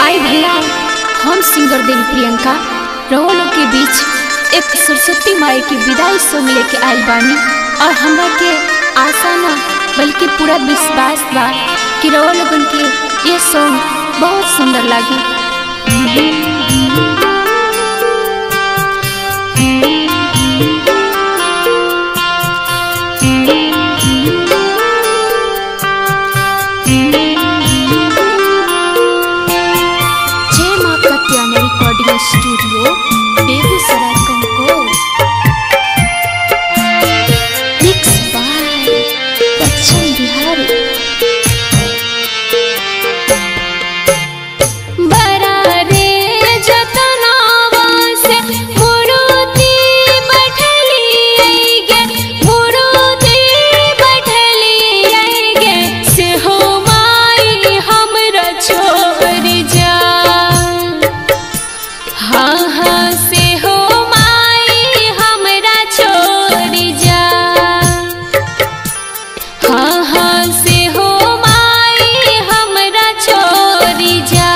आई भैया हम सिंगर देवी प्रियंका रहो लोग के बीच एक सरस्वती माई की विदाई सॉन्ग लेके आयल बानी और हमरा के आशा ना बल्कि पूरा विश्वास बा कि रहो लोगन के ये सॉन्ग बहुत सुंदर लागी जय माँ कत्याना रिकॉर्डिंग स्टूडियो बेगूसराय कंकोर मिक्स बाय बच्चन बिहारी बरा रे जतनावा से मुरुति बैठली गे मुरुति बैठली गे से हो माई हमरा छोड़ जा हाँ हाँ से हो माई हमरा छोड़ जा हाँ हाँ से हो माई हमरा छोड़ जा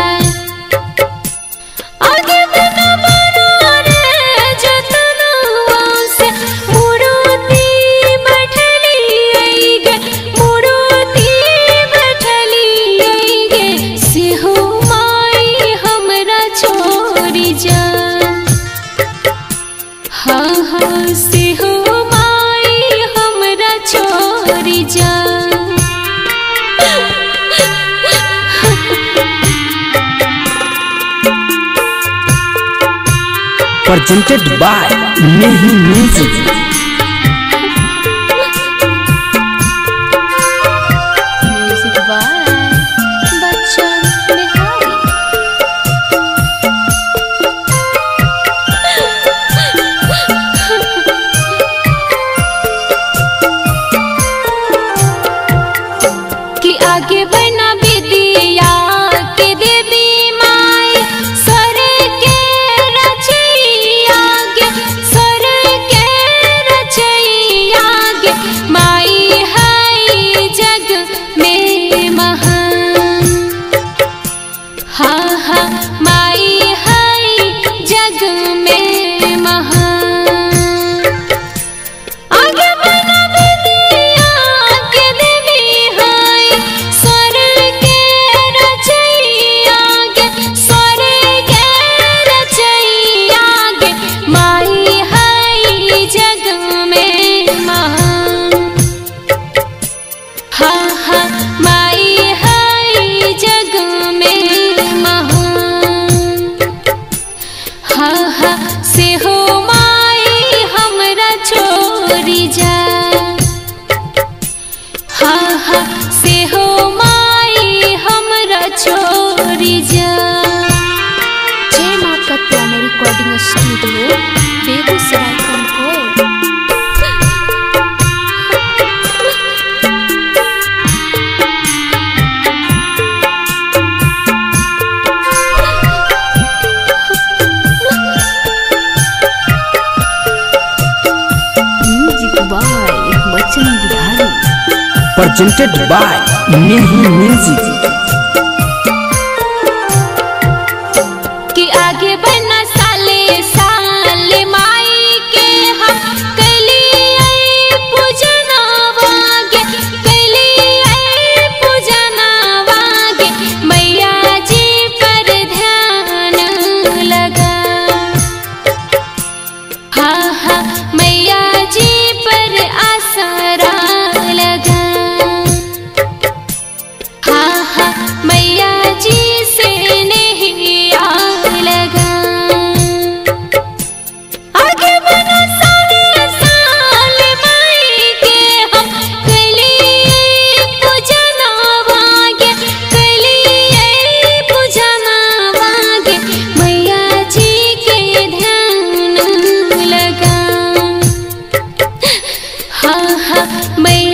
आगे बना बना रे जतनवा से मुरुति बैठली गे मुरुति बैठली गे से हो माई हमरा छोड़ जा हाँ हाँ से हो माई हमरा छोड़ जा presented by Nehi Music. Music by Bachchan Bihari कि आगे बना विदिया के देवी माई सर के रचैया गे सर के रचैया गे माई है जग में महान हाँ हाँ माई है जग में महान आगे बना विदिया के देवी है स्वर के रचैया गे स्वर के रचैया गे माई है जग में महान हाँ हाँ माई है जग में महान हाँ हाँ से हो माई हमरा छोड़ी जा हाँ हाँ से हो माई हमरा छोड़ी जा जय माँ कत्याना रिकॉर्डिंग स्टूडियो बेगूसराय कंकोर Music by Bachchan Bihari. Presented by Nehi Music. कि आगे बना साले साले माई के हम कलिए पूजना वागे कलिए पूजना वागे मैया जी पर ध्यान लगा हाँ हाँ मैया जी पर आसरा लगा हाँ हाँ मैया जी से नहीं आग लगा आगे बना सारे साल माई के हम कलिए पूजना वागे कलिए पूजना वागे मैया जी के ध्यान लगा हाँ हाँ मैया